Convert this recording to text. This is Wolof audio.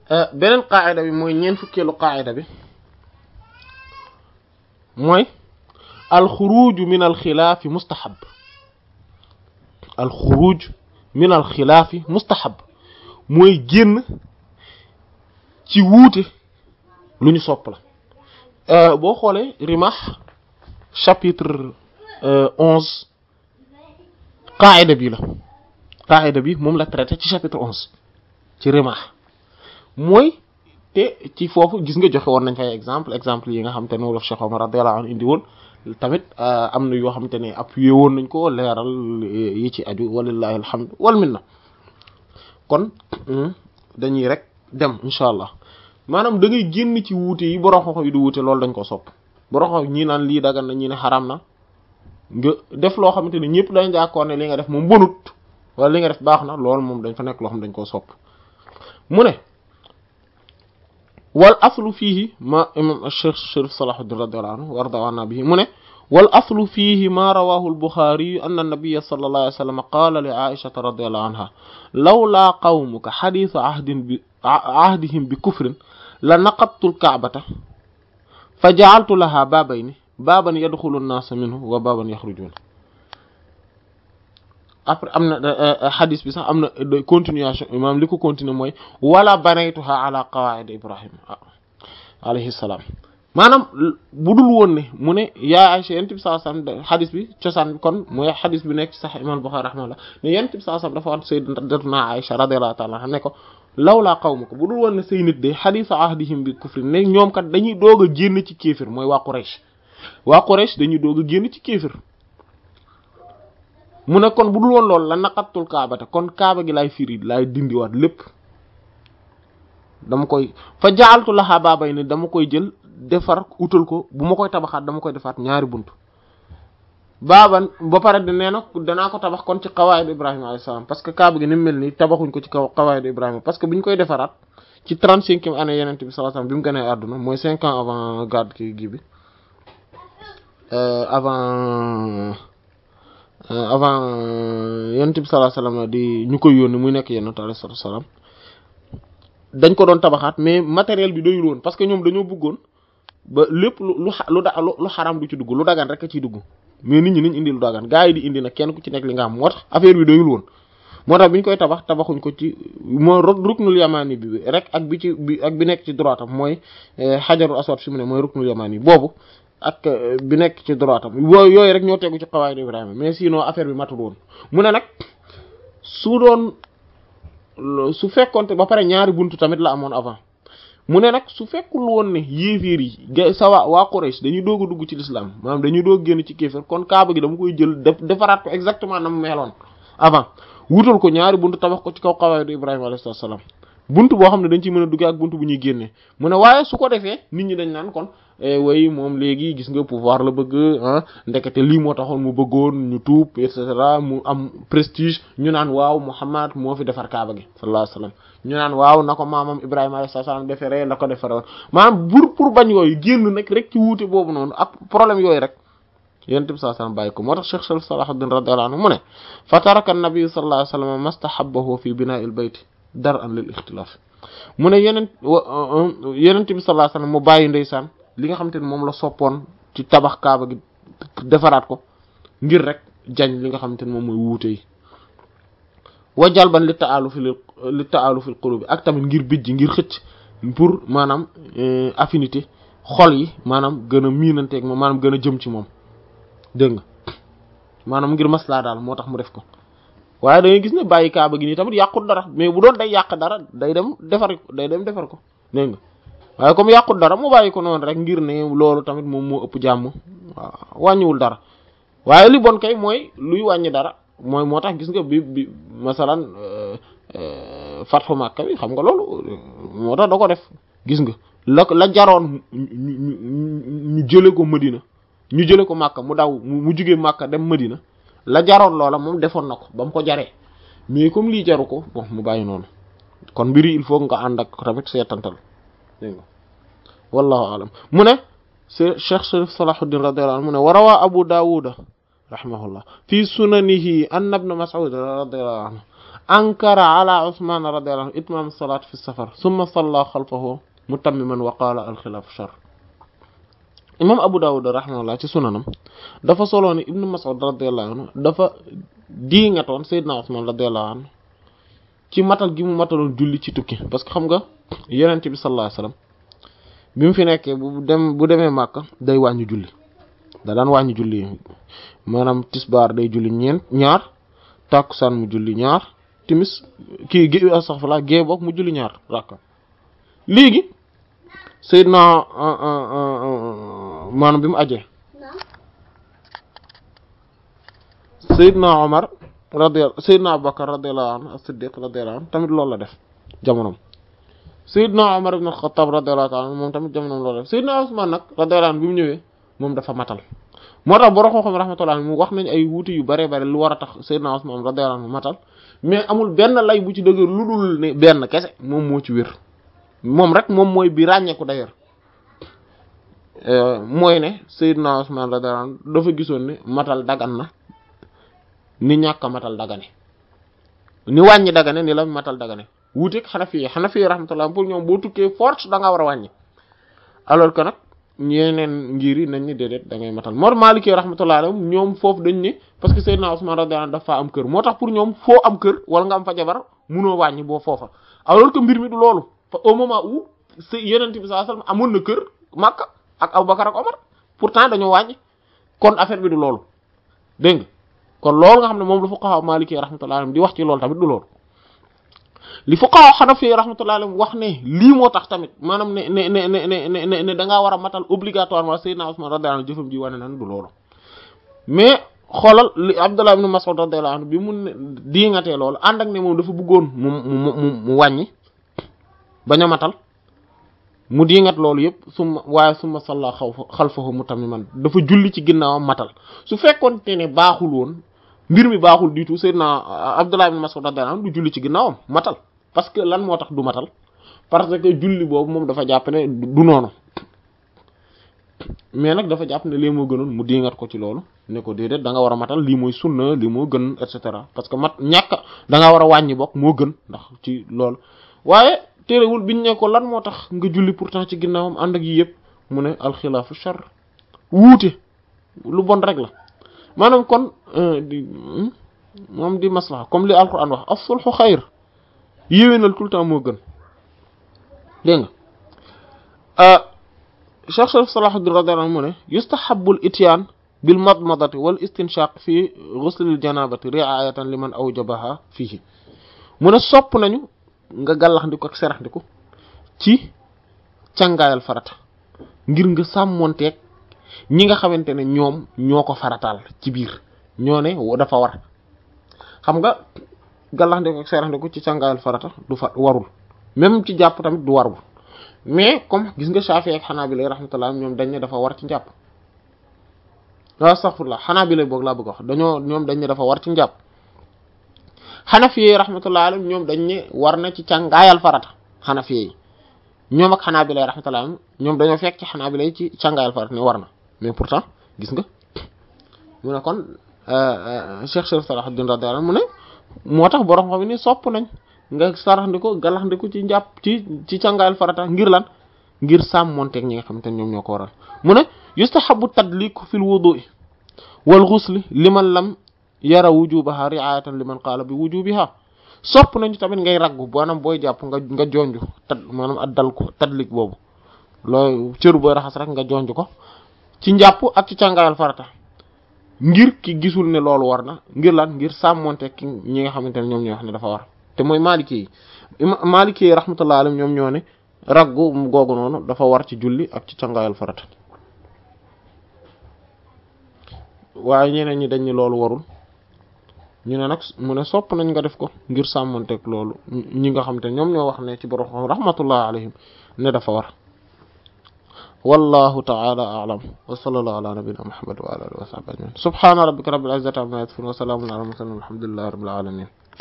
beneen qaayida bi mooy ñeent fukkeelu qaayida bi mooy alxuruju min alxilaafi mustahab alxuruj min alxilaafi mustahab mooy génn ci wuute lu ñu sopp la boo xoolee Rimah chapitre onze qaayida bi la qaayida bi moom la traité ci chapitre onze ci Rimah mooy te ci foofu gis nga joxe woon nañ fay exemple exemple yi nga xam te ne wolof Cheikh Omar radiyallahu anhu indi woon tamit am na yoo xam te ne appuyé woon nañ ko leeral yi ci aju walillahi alhamdu wal minna kon dañuy rek dem incha allah maanaam da ngay génn ci wuute yi borom xoxo yi du wuute loolu dañ ko sopp borom xoxo ñii naan lii dagan na ñi ne xaram na nga def loo xamante ne ñëpp dañ jàkkoon ne li nga def moom bonut wala li nga def baax na loolu moom dañ fa nekk loo xam dañ koo sopp mu ne wal aslu fiihi ma imam Cheikh Chérif Salahuddin radiyallahu anhu warda anna bihi mu ne wal aslu fiihi ma rawahu al-Bukhari anna an-nabiyya sallallahu alayhi wa sallam qala li Aishata radiyallahu anha lawla qawmuka hadithu ahdin bi ahdihim bi kufrin la naqadtu al-ka'bata fa ja'altu laha baabayni baaban yadxulu an-naas minhu wa baaban yaxrujuun après am na xadis bi sax am na continuation maanaam li ko continuer mooy wala banaytuha ala qawaid ibrahim alayhi salaam maanaam bu dul woon ne mu ne yaa Aysa yent bi sallallahu alayhi wasallam xadis bi cosaan kon mooy xadis bi nekk ci sax imam Bukhari rahimahullah ne yent bi sallallahu alayhi wasallam dafa wax sayyidatuna Aysa radiyallahu ta'ala anha ne ko lawlaa qawmuka bu dul woon ne say nit de xadisu ahdihim bi kufri ne ñoom kat dañuy doog a génn ci kéefir mooy waa Quraysh waa Quraysh dañuy doog a génn ci kéefir mu ne kon bu dul woon loolu la naqattul kaabata kon kaaba gi laay firi laay dindiwaat lépp dama koy fa jaaltu laxaa baabay ne dama koy jël defar utal ko bu ma koy tabaxaat dama koy defaat ñaari bunt baaban ba pare di nee na danaa ko tabax kon ci xawaayidu Ibrahima alayhi salaam parce que kaaba gi ni mu mel nii tabaxuñ ko ci kaw xawaayidu Ibrahima parce que bu ñu koy defaraat ci trente-cinquième année yenente bi sallallahu alayhi wasallam bi mu gënee àdduna mooy cinq ans avant garde ki gi bi avant avant yonent bi sallallahu alayhi wasallam di ñu koy yónni muy nekk yonent alayhi salaam dañ ko doon tabaxaat mais matériel bi doyul woon parce que ñoom dañoo bëggoon ba lépp lu lu lu da lu xaram du ci dugg lu dagan rek a ciy dugg mais nit ñi nañ indi lu dagan gaa yi di indi nag kenn ku ci nekk li nga xam moo tax affaire bi doyul woon moo tax bi ñu koy tabax tabaxuñ ko ci moo ruknul yamani bi rek ak bi ci bi ak bi nekk ci droite am mooy xajarul aswad fi mu ne mooy ruknul yamani boobu ak bi nekk ci droite am yooyu yooyu rek ñoo tegu ci xawaay Ibrahima mais sinon affaire bi matul woon mu ne nag su doon su fekkonte ba pare ñaari buntu tamit la amoon avant mu ne nag su fekkul woon ne yéeféer yi ga sa waa waa Quraysh dañuy doog a dugg ci l'islam maanaam dañuy doog génn ci kéeféer kon kaaba gi dama koy jël def defaraat ko exactement na mu meloon avant wutal ko ñaari buntu tabax ko ci kaw xawaay Ibrahima alayhi salaam buntu boo xam ne dañ ci mën a duggee ak buntu bu ñuy génnee mu ne waaye su ko defee nit ñi dañ naan kon way moom léegi gis nga pouvoir la bëgg ah ndekete lii moo taxoon mu bëggoon ñu tuub et cetera mu am prestige ñu naan waaw Muhammad moo fi defar kaaba gi sallallahu alayhi wasallam ñu naan waaw na ko maamam Ibrahima alayhi salaam defaree la ko defaree woon maanaam bur pour bañ yooyu génn nag rek ci wuute boobu noonu ak problème yooyu rek yonent bi sallallahu alayhi wasallam bàyyi ko moo tax Cheikh Sharif Salahuddin radiyallahu anhu mu ne fa taraka an-nabi sallallahu alayhi wasallam mastahabbahu fi bina'il bayt dar an lil ixtilaaf mu ne yeneen yenent bi sallallahu alayhi wasallam mu bàyyi ndeysaan li nga xamante ne moom la soppoon ci tabax kaaba gi defaraat ko ngir rek jañ li nga xamante ne moom mooy wuute yi wajal ban li taalu fi li taalu fil qulubi ak tamit ngir bijji ngir xëcc pour maanaam affinité xol yi maanaam gën a miinanteeg moom maanaam gën a jëm ci moom dégg nga maanaam ngir maslaa daal moo tax mu def ko waaye da ngay gis ne bàyyi kaaba gi nii tamit yàqut dara mais bu doon day yàq dara day dem defar day dem defar ko dégg nga waaye comme yàqut dara mu bàyyi ko noonu rek ngir ne loolu tamit moom moo ëpp jàmm waaw wàññiwul dara waaye li bon kay mooy luy wàññi dara mooy moo tax gis nga bi bi masalan fatxu Makka bi xam nga loolu moo tax da ko def gis nga la la jaroon ñu jële ko Madina ñu jële ko Makka mu daw mu jugee Makka dem Madina la jaroon loola moom defoon na ko ba mu ko jaree mais comme lii jaru ko bon mu bàyyi noonu kon mbiri il faut nga ànd ak tamit seetantal dégg nga wallahu alam mu ne se Cheikh Sharif Salahuddin radiyallahu anhu mu ne wa rawaa Abu Dawud rahimahullah fi sunanihi anna ibn Mas'ud radiyallahu anhu ankara ala usman radiyallahu anhu itmam salat fi safar summa salla xalfahu mutammiman wa qala al xilaafu shar imam abu dawud rahimahullah ci sunanam dafa soloo ni ibnu mas'ud radiyallahu anhu dafa diingatoon sayyidna usman radiyallahu anhu ci matal gi mu mataloon julli ci tukki parce que xam nga yonent bi sallallahu alayhi wasallam bi mu fi nekkee bu dem bu demee Màkka day wàññi julli da daan wàññi julli maanaam tisbaar day julli ñeent ñaar tàkkusaan mu julli ñaar timis kii gé astaghfirullah gée boog mu julli ñaar rakka léegi Seydina maanaam bi mu ajee Seydina Omar radiyallahu Seydina Abubakar radiyallahu anhu as-Siddiq radiyallahu anhu tamit loolu la def jamonom Seydina Omar ibn al-Khattab radiyallahu anhu moom tamit jamonom loolu la def Seydina Usman nag radiyallahu anhu bi mu ñëwee moom dafa matal moo tax borom xam-xam rahmatullah mu wax nañ ay wuute yu bare bare lu war a tax Seydina Usman radiyallahu anhu matal mais amul benn lay bu ci dëgër lu dul ne benn kese moom moo ci wér moom rek moom mooy bi ràññeeku d'ailleurs mooy ne Seydina Usman radiyallahu anhu dafa gisoon ne matal dagan na ni ñàkk a matal dagane ni wàññi dagane ni la matal dagane wuuteeg Hanafi Hanafi rahmatullah pour ñoom boo tukkee force da nga war a wàññi alors que nag ñeneen ngir yi nañ ni déedéet da ngay matal moo Maliki rahmatullah alayhim ñoom foofu dañ ne parce que Seydina Usman radiyallahu anhu dafa am kër moo tax pour ñoom foo am kër wala nga am fa jabar munoo wàññi boo foofa alors que mbir mi du loolu au moment où s Yonent bi sallallahu alayhi wasallam amoon na kër Makka ak Abubakar ak Omar pourtant dañoo wàññi kon affaire bi du loolu dégg nga kon loolu nga xam ne moom la fuqaha Maliki rahmatullah alayhim di wax ci loolu tamit du loolu li fuqaha Hanafi rahmatullah alayhim wax ne lii moo tax tamit maanaam ne ne ne ne ne ne ne da ngaa war a matal obligatoirement Seydina Usman radiyallahu anhu jëfam ji wane nan du loolu mais xoolal li Abdullah ibn Mas'ud radiyallahu anhu bi mu ne diingatee loolu ànd ak ne moom dafa bëggoon mu mu mu mu wàññi bañ a matal mu diingat loolu yëpp summa waaye summa salla xaw xalfahu mutammiman dafa julli ci ginnaawam matal su fekkoon te ne baaxul woon mbir mi baaxul du tout Seydina Abdullah ibn Mas'ud radiyallahu anhu du julli ci ginnaawam matal parce que lan moo tax du matal parce que julli boobu moom dafa jàpp ne du noonu mais nag dafa jàpp ne lii moo gënoon mu diingat ko ci loolu ne ko déedéet da nga war a matal lii mooy sunna lii moo gën et cetera parce que mat ñàkk da nga war a wàññi bokk moo gën ndax ci loolu waaye téerewul biñ ne ko lan moo tax nga julli pourtant ci ginnaawam ànd ak yi yëpp mu ne alxilaafu char wuute lu bon rek la maanaam kon di moom di maslaha comme li alquran wax as-sulhu xayr yéwénal tout le temps moo gën dégg nga Cheikh Sharif Salahuddin radiyallahu anhu mu ne yustahabbu al-ityaan bil madmadati wal istinshaq fi ghusl al-janabati ri'ayatan liman awjabaha fihi mu ne sopp nañu nga gàllax ndiku ak serax ndiku ci càngaayal farata ngir nga sàmmonteeg ñi nga xamante ne ñoom ñoo ko farataal ci biir ñoo ne dafa war xam nga gàllax ndiku ak serax ndiku ci càngaayal farata du fa warul même ci jàpp tamit du warul mais comme gis nga Shafi'i ak Hanabila rahmatullah ñoom dañ ne dafa war ci njàpp waaw astaghfirullah Hanabila boog laa bëgg wax dañoo ñoom dañ ne dafa war ci njàpp Hanafi rahmatullah alayhim ñoom dañ ne war na ci càngaayal farata Hanafi yi ñoom ak Hanabila rahmatullah ñoom dañoo fekk ci Hanabila yi ci càngaayal farata ne war na mais pourtant gis nga mu ne kon Cheikh Sharif Salahuddin radiyallahu anhu mu ne moo tax borom xam ni sopp nañ nga saraxndiko galaxndiko ci njàpp ci ci càngaayal farata ngir lan ngir sàmmonteeg ñi nga xamante ne ñoom ñoo ko waral mu ne yustahabu tadliku fil wudu'i wal ghusli liman lam yara wujubaha ri'ayatan liman qaala bi wujubiha sopp nañu tamit ngay raggu maanaam booy jàpp nga nga jonju tad maanaam addal ko tadlik boobu looy cëru booy raxas rek nga jonju ko ci njàpp ak ci càngaayal farata ngir ki gisul ne loolu war na ngir lan ngir sàmmonteeg ki ñi nga xamante ne ñoom ñoo wax ne dafa war te mooy maliki yi maliki yi rahmatullah alayhim ñoom ñoo ne raggu googu noonu dafa war ci julli ak ci cangaayal farata waaye ñeneen ñi dañ ni loolu warul ñu ne nag mu ne sopp nañ nga def ko ngir sàmmonteeg loolu ñi nga xam te ñoom ñoo wax ne ci borom xam rahmatullah alayhim ne dafa war wallahu ta'ala a'lam wa sallallahu ala nabiyyina muhammad wa ala alihi wa sahbihi ajma'in subhana rabbika rabbil izzati amma yasifun wa salamun ala al mursalin walhamdulillahi rabbil alamin